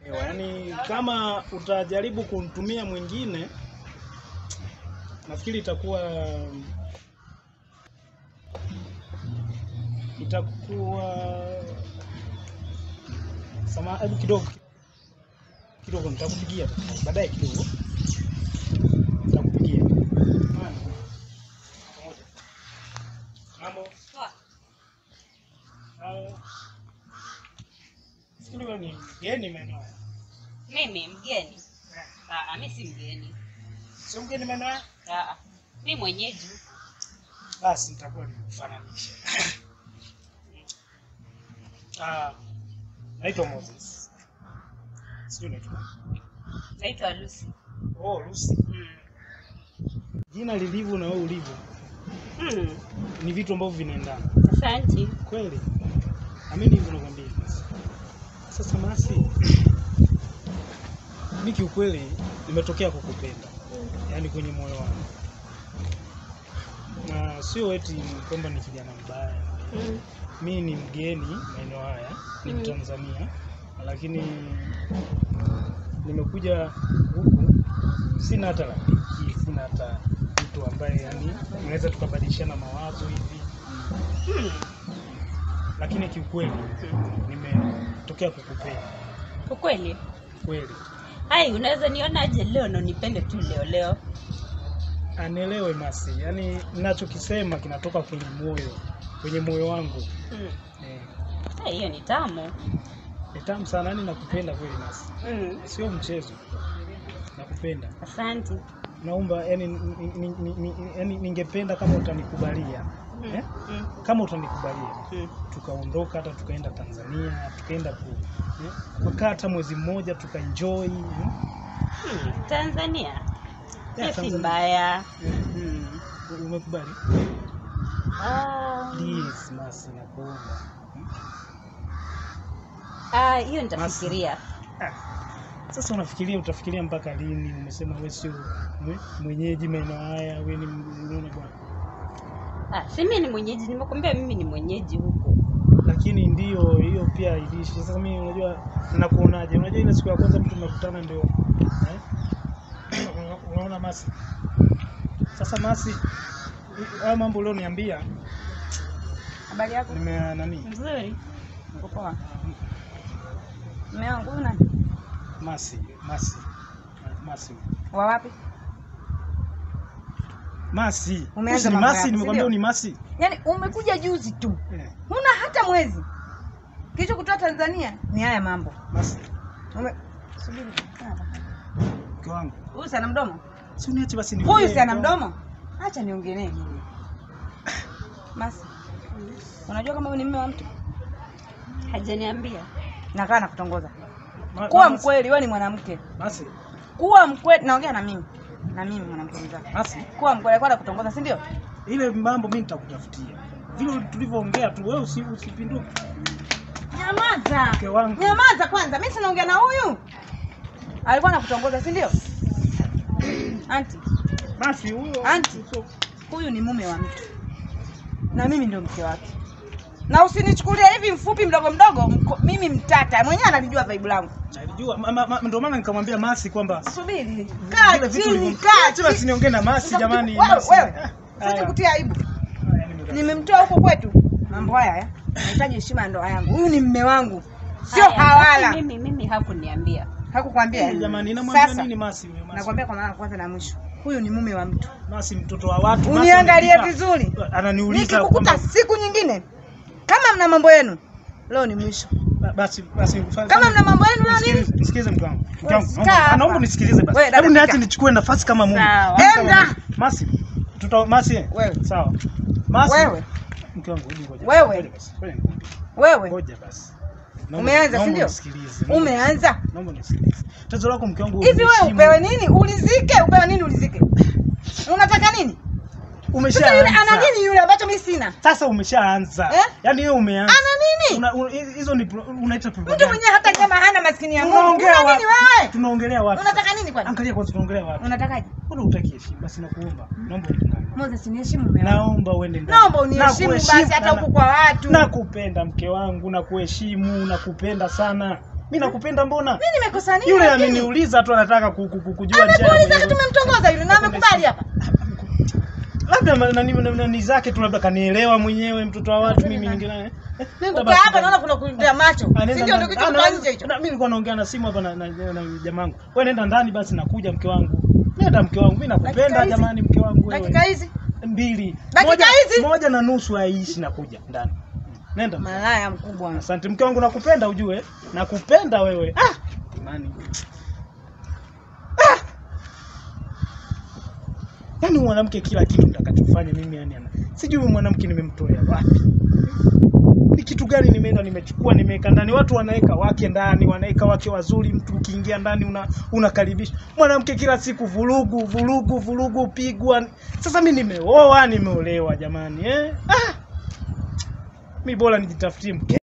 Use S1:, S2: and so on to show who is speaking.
S1: Ewa, yaani kama utajaribu kumtumia mwingine nafikiri itakuwa itakuwa sama hebu kidogo kidogo nitakupigia baadaye kidogo nitakupigia Haya. Pamoja. Mambo Hao. Sikili wewe ni mgeni maeneo haya.
S2: Mimi mgeni? Ah, mimi si mgeni.
S1: Sio mgeni maeneo haya?
S2: Ah, mimi mwenyeji.
S1: Basi nitakuwa nikufananisha. Ah, naitwa Moses. Sio naitwa.
S2: Naitwa Lucy.
S1: Oh, Lucy.
S2: Mm.
S1: Jina lilivyo na wewe ulivyo
S2: Mm.
S1: ni vitu ambavyo vinaendana.
S2: Asante.
S1: Kweli. Amini hivyo nakwambia. Sasa Masi, mimi kiukweli nimetokea kukupenda. Yaani kwenye moyo wangu. Na sio eti kwamba ni kijana mbaya.
S2: Mm.
S1: mi ni mgeni maeneo haya ni
S2: Mm.
S1: Mtanzania lakini nimekuja huku sina hata rafiki sina hata mtu ambaye yani unaweza tukabadilishana mawazo hivi
S2: Mm.
S1: lakini kiukweli nimetokea kukupenda
S2: Ukweli?
S1: kweli
S2: Hai, unaweza nionaje leo na unipende tu leo leo?
S1: anielewe Masi yani ninachokisema kinatoka kwenye moyo kwenye moyo wangu
S2: Mm.
S1: eh,
S2: Hai, hiyo ni tamu.
S1: ni tamu sana yani nakupenda kweli Masi
S2: Mm.
S1: sio mchezo nakupenda
S2: Asante.
S1: naomba yani, ni- ni- ni- ni- yani ningependa kama utanikubalia
S2: Mm.
S1: eh?
S2: Mm.
S1: kama utanikubalia
S2: Mm.
S1: tukaondoka hata tukaenda Tanzania tukaenda ku eh? kukaa hata mwezi mmoja tukaenjoy eh?
S2: Mm. Tanzania.
S1: Yeah,
S2: Hiyo si
S1: Tanzania.
S2: mbaya.
S1: Eh,
S2: Mm.
S1: umekubali
S2: Ah,
S1: please masi nakuomba
S2: ah, hiyo nitafikiria.
S1: ah. Sasa unafikiria utafikiria mpaka lini? Umesema wewe sio mwe- mwenyeji maeneo haya, wewe ni unaona bwana.
S2: Ah, si mimi ni mwenyeji, nimekwambia mimi ni mwenyeji huko.
S1: Lakini ndio hiyo pia ilishi. Sasa mimi unajua nakuonaje? Unajua ile siku ya kwanza mtu mnakutana ndio eh? Una- Unaona Masi. Sasa Masi, haya mambo leo niambia
S3: Habari yako?
S1: nime nani?
S2: Nzuri.
S3: Uko poa? Mume wangu una
S1: Masi, Masi. Masi.
S3: wa wapi?
S1: Masi.
S3: Umeanza
S1: Ni
S3: mambo
S1: Masi,
S3: yako,
S1: nimekwambia
S3: si
S1: ni Masi.
S3: Yaani umekuja juzi tu,
S1: Eh,
S3: huna hata mwezi. Kilicho kutoa Tanzania ni haya mambo.
S1: Masi.
S3: Ume... Subiri.
S1: Mke wangu.
S3: Huyu si ana mdomo?
S1: Si uniache basi ni
S3: Huyu si ana mdomo? Acha niongee naye. Masi, unajua kama wewe ni mume wa mtu?
S2: Hajaniambia.
S3: Nakaa nakutongoza.
S1: Ma-
S3: Kuwa
S1: Masi.
S3: mkweli, wewe ni mwanamke.
S1: Masi.
S3: Kuwa mkweli, naongea na mimi. Na mimi mwanamke mwenzako.
S1: Masi.
S3: Kuwa mkweli, alikuwa anakutongoza, si ndio?
S1: Ile mambo mimi nitakutafutia. Vile tulivyoongea tu wewe usi, usipinduke.
S3: Nyamaza.
S1: Mke wangu.
S3: Nyamaza kwanza, mimi sinaongea na huyu. Alikuwa anakutongoza, si ndio? Anti,
S1: Masi huyo.
S3: Anti. huyu ni mume wa mtu na mimi ndio mke wake, na usinichukulie hivi mfupi mdogo mdogo. Mko, mimi mtata mwenyewe analijua vaibu langu.
S1: Alijua ma- ma- ma- ndio maana nikamwambia Masi kwamba
S3: Subiri, kaa
S1: vile vitu
S3: chini,
S1: ulivyo-
S3: kaa
S1: Acha basi
S3: chini.
S1: niongee na Masi
S3: Sasa
S1: jamani.
S3: wewe,
S1: Masi.
S3: wewe,
S1: Ah,
S3: Sasa
S1: haya.
S3: kutia aibu.
S1: Haya, nimetoka.
S3: Nimemtoa huko kwetu, mambo haya haya. Nahitaji heshima ya ndoa yangu. Huyu ni mme wangu, sio
S2: Haya,
S3: hawala.
S2: basi Mimi mimi hakuniambia.
S3: Hakukwambia?
S1: Jamani, namwambia
S3: Sasa
S1: nini Masi huyo Masi?
S3: nakwambia kwa mara ya kwanza na mwisho, huyu ni mume wa mtu.
S1: Masi mtoto wa watu. Masi
S3: Uniangalie
S1: ananiuliza-
S3: vizuri.
S1: Ananiuliza
S3: Nikikukuta
S1: kwamba
S3: siku nyingine kama mna mambo yenu, leo ni mwisho.
S1: Ba- basi basi
S3: Kama mna mambo yenu leo nini?
S1: Nisikilize, nisikilize mke wangu. Mke wangu,
S3: Kaa
S1: naomba-
S3: hapa.
S1: naomba unisikilize basi.
S3: Wewe, dada,
S1: Hebu niache
S3: fika.
S1: nichukue nafasi kama mume.
S2: Sawa.
S1: Mimi kama
S3: Enda.
S1: mume. Masi. Tuta Masi. eh?
S3: Wewe.
S1: Sawa. Masi.
S3: Wewe.
S1: Mke wangu, hebu ngoja.
S3: Wewe.
S1: Ngoja basi. Ngoja nikwambie.
S3: Wewe
S1: Ngoja basi. Naomba-
S3: Umeanza, si
S1: naomba
S3: ndio?
S1: unisikilize. Naomba-
S3: umeanza
S1: Naomba unisikilize. Tatizo lako mke wangu
S3: hivi, wewe
S1: umeheshimu.
S3: upewe nini ulizike? Upewe nini ulizike? Unataka nini? Sasa yule
S1: Umeshaanza.
S3: ana nini yule ambacho mimi sina?
S1: Sasa umeshaanza.
S3: Eh?
S1: Yaani wewe umeanza.
S3: Ana nini?
S1: Una- una- hizo ni pro- unaita
S3: Mtu
S1: propaganda.
S3: mwenyewe hata kama hana maskini ya Mungu.
S1: Tunaongea
S3: Una nini
S1: wapi?
S3: wewe?
S1: Tunaongelea wapi?
S3: Unataka nini kwani?
S1: Angalia kwanza tunaongelea wapi?
S3: Unatakaje?
S1: Mbona hutaki heshima? Basi nakuomba. Naomba uende ndani.
S3: Moses, niheshimu mume wangu.
S1: Naomba uende ndani.
S3: Naomba uniheshimu
S1: Nakuheshimu
S3: basi hata
S1: na-
S3: huku kwa watu.
S1: Nakupenda mke wangu, nakuheshimu, nakupenda sana. Mimi nakupenda mbona?
S3: Mimi nimekosa nini?
S1: Yule
S3: lakini?
S1: ameniuliza tu anataka ku- ku- ku- kujua njia ya
S3: Amekuuliza
S1: kwenye-
S3: tumemtongoza yule na amekubali hapa.
S1: labda ma- nani nani- nani zake tu labda kanielewa mwenyewe mtoto wa watu mimi ningine eh, nenda
S3: Ukaa hapa naona kuna kuingia macho.
S1: Ah,
S3: Si
S1: nenda
S3: ndio
S1: ndani.
S3: ndio kitu
S1: Ah,
S3: kwa
S1: na-
S3: nje hicho.
S1: na- Mimi nilikuwa naongea na simu hapa na na, na, na jamangu. Wewe nenda ndani basi nakuja mke wangu. Nenda mke wangu. Mimi
S3: Dakika
S1: nakupenda
S3: hizi?
S1: jamani mke wangu wewe.
S3: Dakika hizi
S1: mbili.
S3: Dakika
S1: Moja,
S3: hizi?
S1: moja na nusu haiishi nakuja ndani. Nenda.
S3: malaya mkubwa.
S1: Asante mke wangu nakupenda ujue. Nakupenda wewe. Ah! Imani. Ah! Yaani mwanamke kila kitu nitakachofanya mimi yani ana. Sijui huyu mwanamke nimemtolea wapi. Ni kitu gani nimeenda nimechukua nimeweka ndani. Watu wanaweka wake ndani, wanaweka wake wazuri, mtu ukiingia ndani una unakaribisha. Mwanamke kila siku vurugu, vurugu, vurugu, pigwa. Sasa mimi nimeoa, nimeolewa jamani eh? Ah! Mi bora nijitafutie mke